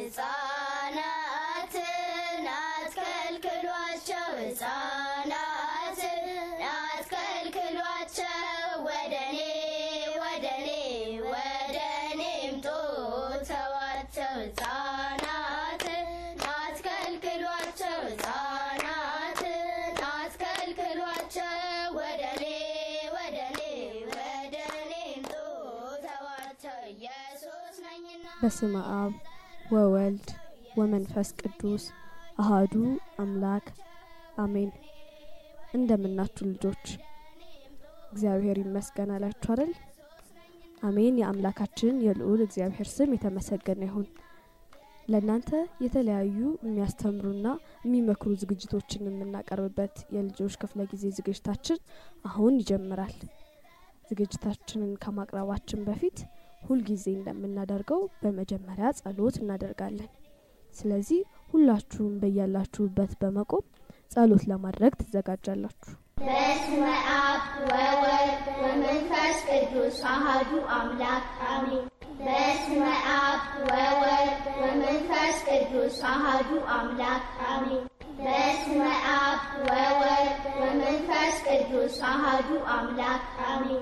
ሕፃናትን አትከልክሏቸው፣ ሕፃናትን አትከልክሏቸው፣ ወደ እኔ ወደ እኔ ወደ እኔ ምጡ ተዋቸው። ሕፃናትን አትከልክሏቸው፣ ሕፃናትን አትከልክሏቸው፣ ወደ እኔ ወደ እኔ ወደ እኔ ምጡ ተዋቸው። ኢየሱስ ነኝና በስመ አብ ወወልድ ወመንፈስ ቅዱስ አሃዱ አምላክ አሜን። እንደምናችሁ ልጆች፣ እግዚአብሔር ይመስገን አላችሁ አይደል? አሜን። የአምላካችን የልዑል እግዚአብሔር ስም የተመሰገነ ይሁን። ለእናንተ የተለያዩ የሚያስተምሩና የሚመክሩ ዝግጅቶችን የምናቀርብበት የልጆች ክፍለ ጊዜ ዝግጅታችን አሁን ይጀምራል። ዝግጅታችንን ከማቅረባችን በፊት ሁልጊዜ እንደምናደርገው በመጀመሪያ ጸሎት እናደርጋለን። ስለዚህ ሁላችሁም በያላችሁበት በመቆም ጸሎት ለማድረግ ትዘጋጃላችሁ። በስመ አብ ወወልድ ወመንፈስ ቅዱስ አሐዱ አምላክ አሜን። በስመ አብ ወወልድ ወመንፈስ ቅዱስ አሐዱ አምላክ አሜን። በስመ አብ ወወልድ ወመንፈስ ቅዱስ አሐዱ አምላክ አሜን።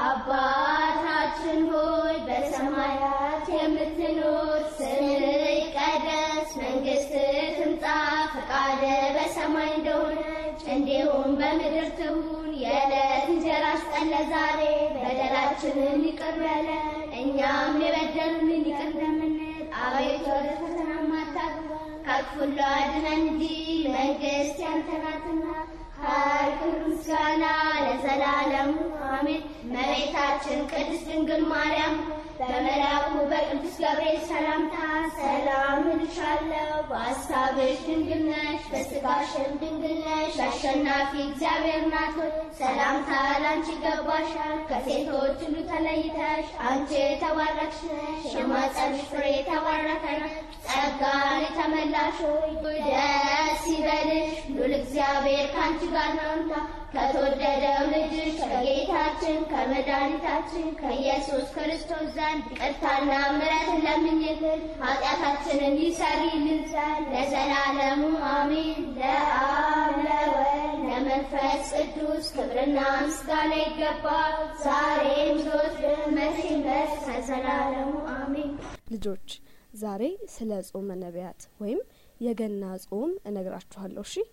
አባታችን ሆይ በሰማያት የምትኖር ስምህ ይቀደስ፣ መንግስትህ ትምጣ፣ ፈቃድህ በሰማይ እንደሆነች እንዲሁም በምድር ትሁን። የዕለት እንጀራችንን ስጠን ዛሬ፣ በደላችንን ይቅር በለን እኛም የበደሉንን ይቅር እንደምንል፣ አቤቱ ወደ ፈተና አታግባን ከክፉ ሁሉ አድነን እንጂ መንግስት ያንተ ናትና ኃይል፣ ክብር፣ ምስጋና ለዘላለሙ አሜን። እመቤታችን ቅድስት ድንግል ማርያም በመልአኩ በቅዱስ ገብርኤል ሰላምታ ሰላም እልሻለሁ፣ በሐሳብሽ ድንግል ነሽ፣ በሥጋሽም ድንግል ነሽ። አሸናፊ እግዚአብሔር ናት ሆይ ሰላምታ ላንቺ ይገባሻል። ከሴቶች ሁሉ ተለይተሽ አንቺ የተባረክሽ ነሽ፣ የማኅፀንሽ ፍሬ የተባረከ ነው። ጸጋን የተመላሽ ሆይ ደስ ይበልሽ፣ ሉል እግዚአብሔር ከአንቺ ጋር ነውና ከተወደደው ልጅሽ ከጌታችን ከመድኃኒታችን ከኢየሱስ ክርስቶስ ዘንድ ይቅርታና ምሕረትን ለምኝልን ኃጢአታችንን ይሰሪልን ዘንድ ለዘላለሙ አሜን። ለአብ ለወልድ ለመንፈስ ቅዱስ ክብርና ምስጋና ይገባል፣ ዛሬም ዘወትርም መቼም ድረስ ለዘላለሙ አሜን። ልጆች ዛሬ ስለ ጾመ ነቢያት ወይም የገና ጾም እነግራችኋለሁ። እሺ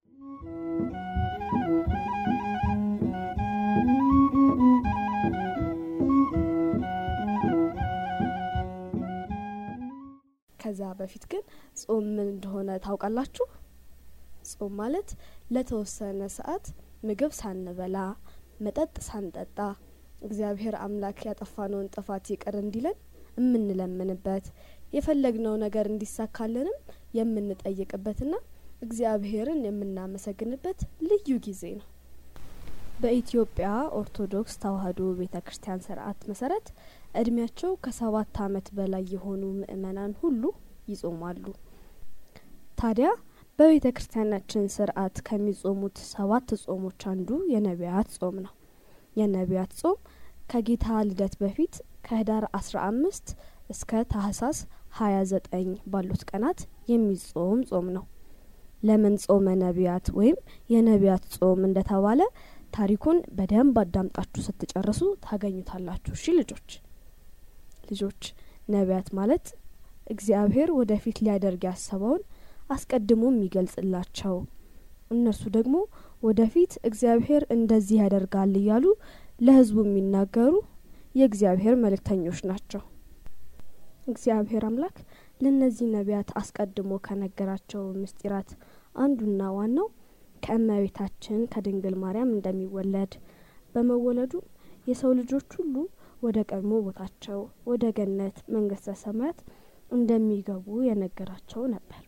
ከዛ በፊት ግን ጾም ምን እንደሆነ ታውቃላችሁ? ጾም ማለት ለተወሰነ ሰዓት ምግብ ሳንበላ መጠጥ ሳንጠጣ እግዚአብሔር አምላክ ያጠፋነውን ጥፋት ይቅር እንዲለን የምንለምንበት የፈለግነው ነገር እንዲሳካልንም የምንጠይቅበትና እግዚአብሔርን የምናመሰግንበት ልዩ ጊዜ ነው። በኢትዮጵያ ኦርቶዶክስ ተዋሕዶ ቤተ ክርስቲያን ስርዓት መሰረት እድሜያቸው ከሰባት ዓመት በላይ የሆኑ ምእመናን ሁሉ ይጾማሉ። ታዲያ በቤተ ክርስቲያናችን ስርዓት ከሚጾሙት ሰባት ጾሞች አንዱ የነቢያት ጾም ነው። የነቢያት ጾም ከጌታ ልደት በፊት ከህዳር አስራ አምስት እስከ ታህሳስ ሀያ ዘጠኝ ባሉት ቀናት የሚጾም ጾም ነው። ለምን ጾመ ነቢያት ወይም የነቢያት ጾም እንደተባለ ታሪኩን በደንብ አዳምጣችሁ ስትጨርሱ ታገኙታላችሁ። እሺ ልጆች ልጆች ነቢያት ማለት እግዚአብሔር ወደፊት ሊያደርግ ያሰበውን አስቀድሞ የሚገልጽላቸው እነርሱ ደግሞ ወደፊት እግዚአብሔር እንደዚህ ያደርጋል እያሉ ለሕዝቡ የሚናገሩ የእግዚአብሔር መልእክተኞች ናቸው። እግዚአብሔር አምላክ ለእነዚህ ነቢያት አስቀድሞ ከነገራቸው ምስጢራት አንዱና ዋናው ከእመቤታችን ከድንግል ማርያም እንደሚወለድ በመወለዱ የሰው ልጆች ሁሉ ወደ ቀድሞ ቦታቸው ወደ ገነት መንግስተ ሰማያት እንደሚገቡ የነገራቸው ነበር።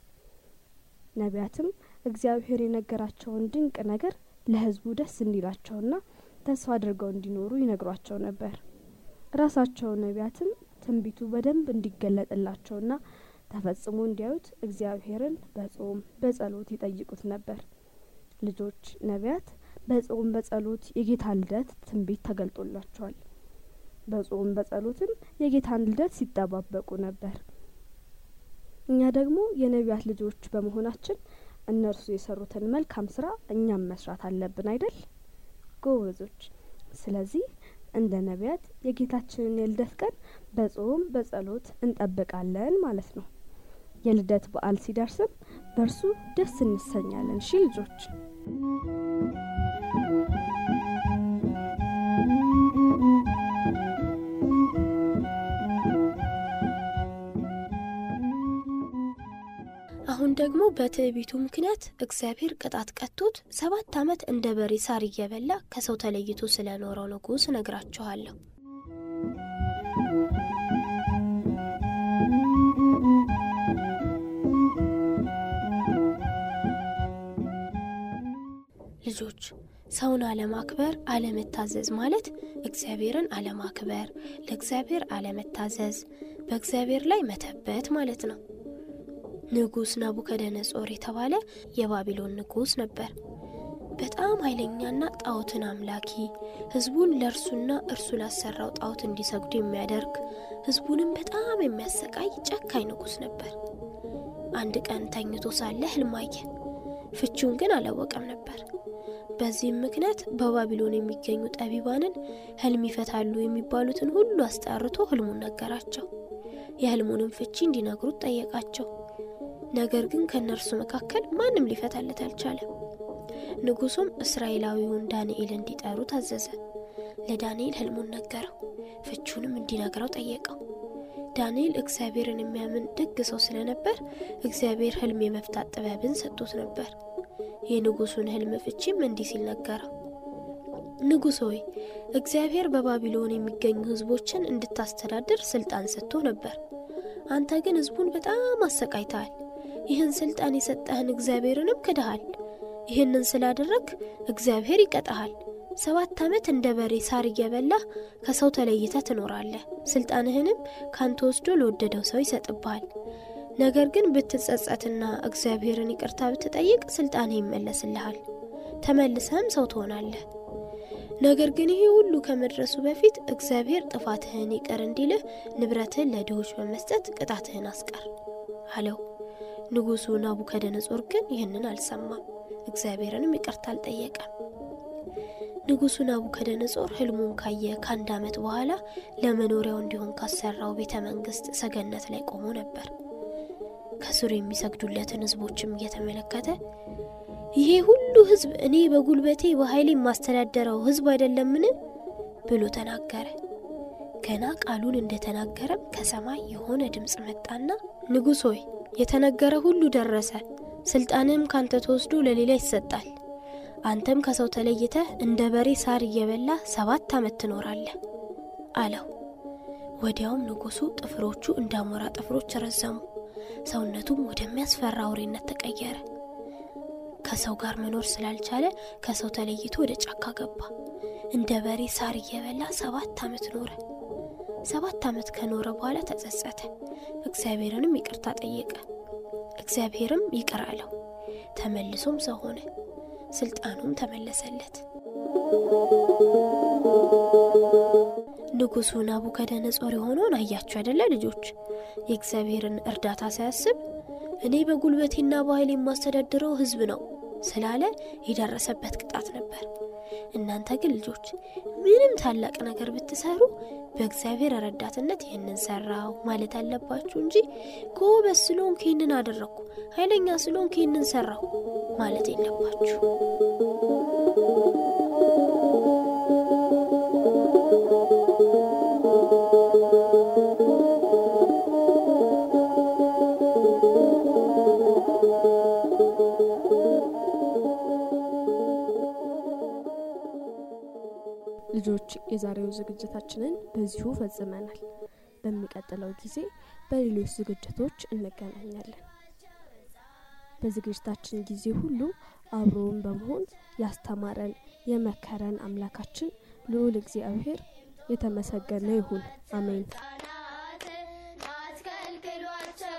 ነቢያትም እግዚአብሔር የነገራቸውን ድንቅ ነገር ለሕዝቡ ደስ እንዲላቸውና ተስፋ አድርገው እንዲኖሩ ይነግሯቸው ነበር። ራሳቸው ነቢያትም ትንቢቱ በደንብ እንዲገለጥላቸውና ተፈጽሞ እንዲያዩት እግዚአብሔርን በጾም በጸሎት ይጠይቁት ነበር። ልጆች ነቢያት በጾም በጸሎት የጌታ ልደት ትንቢት ተገልጦላቸዋል። በጾም በጸሎትም የጌታን ልደት ሲጠባበቁ ነበር። እኛ ደግሞ የነቢያት ልጆች በመሆናችን እነርሱ የሰሩትን መልካም ስራ እኛም መስራት አለብን አይደል ጎበዞች ስለዚህ እንደ ነቢያት የጌታችንን የልደት ቀን በጾም በጸሎት እንጠብቃለን ማለት ነው የልደት በዓል ሲደርስም በእርሱ ደስ እንሰኛለን ሺ ልጆች አሁን ደግሞ በትዕቢቱ ምክንያት እግዚአብሔር ቅጣት ቀጥቶት ሰባት ዓመት እንደ በሬ ሳር እየበላ ከሰው ተለይቶ ስለኖረው ንጉሥ እነግራችኋለሁ። ልጆች ሰውን አለማክበር፣ አለመታዘዝ ማለት እግዚአብሔርን አለማክበር፣ ለእግዚአብሔር አለመታዘዝ፣ በእግዚአብሔር ላይ መተበት ማለት ነው። ንጉሥ ናቡከደነጾር የተባለ የባቢሎን ንጉሥ ነበር። በጣም ኃይለኛና ጣዖትን አምላኪ፣ ሕዝቡን ለእርሱና እርሱ ላሰራው ጣዖት እንዲሰግዱ የሚያደርግ ሕዝቡንም በጣም የሚያሰቃይ ጨካኝ ንጉሥ ነበር። አንድ ቀን ተኝቶ ሳለ ህልም አየ። ፍቺውን ግን አላወቀም ነበር። በዚህም ምክንያት በባቢሎን የሚገኙ ጠቢባንን ህልም ይፈታሉ የሚባሉትን ሁሉ አስጠርቶ ህልሙን ነገራቸው። የህልሙንም ፍቺ እንዲነግሩት ጠየቃቸው። ነገር ግን ከእነርሱ መካከል ማንም ሊፈታለት አልቻለም። ንጉሱም እስራኤላዊውን ዳንኤል እንዲጠሩ ታዘዘ። ለዳንኤል ህልሙን ነገረው፣ ፍቹንም እንዲነግረው ጠየቀው። ዳንኤል እግዚአብሔርን የሚያምን ደግ ሰው ስለነበር እግዚአብሔር ህልም የመፍታት ጥበብን ሰጥቶት ነበር። የንጉሱን ህልም ፍቺም እንዲህ ሲል ነገረው። ንጉሥ ሆይ እግዚአብሔር በባቢሎን የሚገኙ ህዝቦችን እንድታስተዳድር ስልጣን ሰጥቶ ነበር። አንተ ግን ህዝቡን በጣም አሰቃይተሃል። ይህን ስልጣን የሰጠህን እግዚአብሔርንም ክድሃል። ይህንን ስላደረግ እግዚአብሔር ይቀጣሃል። ሰባት ዓመት እንደ በሬ ሳር እየበላህ ከሰው ተለይተ ትኖራለህ። ስልጣንህንም ካንተ ወስዶ ለወደደው ሰው ይሰጥብሃል። ነገር ግን ብትጸጸትና እግዚአብሔርን ይቅርታ ብትጠይቅ ስልጣንህ ይመለስልሃል። ተመልሰህም ሰው ትሆናለህ። ነገር ግን ይሄ ሁሉ ከመድረሱ በፊት እግዚአብሔር ጥፋትህን ይቅር እንዲልህ ንብረትህን ለድሆች በመስጠት ቅጣትህን አስቀር አለው። ንጉሡ ናቡከደነጾር ግን ይህንን አልሰማም፣ እግዚአብሔርንም ይቅርታ አልጠየቀም። ንጉሡ ናቡከደነጾር ህልሙን ካየ ከአንድ ዓመት በኋላ ለመኖሪያው እንዲሆን ካሰራው ቤተ መንግስት ሰገነት ላይ ቆሞ ነበር። ከስሩ የሚሰግዱለትን ህዝቦችም እየተመለከተ ይሄ ሁሉ ህዝብ እኔ በጉልበቴ በኃይሌ የማስተዳደረው ህዝብ አይደለምን? ብሎ ተናገረ። ገና ቃሉን እንደተናገረም ከሰማይ የሆነ ድምፅ መጣና ንጉሥ ሆይ የተነገረ ሁሉ ደረሰ፣ ስልጣንም ካንተ ተወስዶ ለሌላ ይሰጣል። አንተም ከሰው ተለይተህ እንደ በሬ ሳር እየበላ ሰባት ዓመት ትኖራለህ አለው። ወዲያውም ንጉሡ ጥፍሮቹ እንደ አሞራ ጥፍሮች ረዘሙ፣ ሰውነቱም ወደሚያስፈራ አውሬነት ተቀየረ። ከሰው ጋር መኖር ስላልቻለ ከሰው ተለይቶ ወደ ጫካ ገባ። እንደ በሬ ሳር እየበላ ሰባት ዓመት ኖረ። ሰባት ዓመት ከኖረ በኋላ ተጸጸተ፣ እግዚአብሔርንም ይቅርታ ጠየቀ። እግዚአብሔርም ይቅር አለው። ተመልሶም ሰው ሆነ፣ ስልጣኑም ተመለሰለት። ንጉሡ ናቡከደነጾር የሆነውን አያችሁ አይደለ ልጆች? የእግዚአብሔርን እርዳታ ሳያስብ እኔ በጉልበቴና በኃይል የማስተዳድረው ሕዝብ ነው ስላለ የደረሰበት ቅጣት ነበር። እናንተ ግን ልጆች ምንም ታላቅ ነገር ብትሰሩ በእግዚአብሔር ረዳትነት ይህንን ሰራው ማለት አለባችሁ እንጂ ጎበዝ ስለሆንኩ ይህንን አደረግኩ፣ ኃይለኛ ስለሆንኩ ይህንን ሰራው ማለት የለባችሁ። ልጆች የዛሬው ዝግጅታችንን በዚሁ ፈጽመናል። በሚቀጥለው ጊዜ በሌሎች ዝግጅቶች እንገናኛለን። በዝግጅታችን ጊዜ ሁሉ አብሮውን በመሆን ያስተማረን የመከረን አምላካችን ልዑል እግዚአብሔር የተመሰገነ ይሁን። አሜን። ሕፃናትን አትከልክሏቸው፣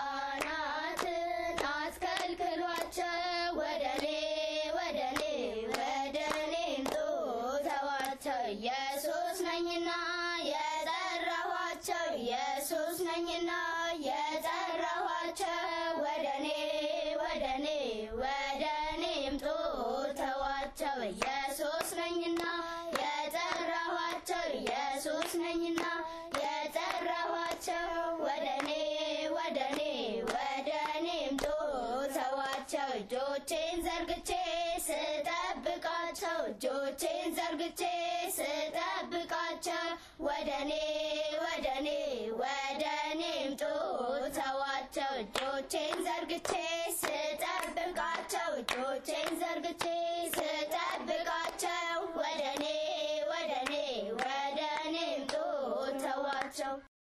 ሕፃናትን አትከልክሏቸው። ወደ እኔ ወደ እኔ ወደ እኔ ምጡ ተዋቸው። ኢየሱስ ነኝና የጠራኋቸው ኢየሱስ ነኝና የጠራኋቸው ተዋቸው ወደኔ ወደኔ ወደኔ ይምጡ ተዋቸው ኢየሱስ ነኝና የጠራኋቸው ኢየሱስ ነኝና የጠራኋቸው ወደኔ ወደኔ ወደኔ ይምጡ ተዋቸው እጆቼን ዘርግቼ ስጠብቃቸው እጆቼን ዘርግቼ ስጠብቃቸው ወደኔ ወደኔ ወደኔ ይምጡ ተዋቸው እጆቼን ዘርግቼ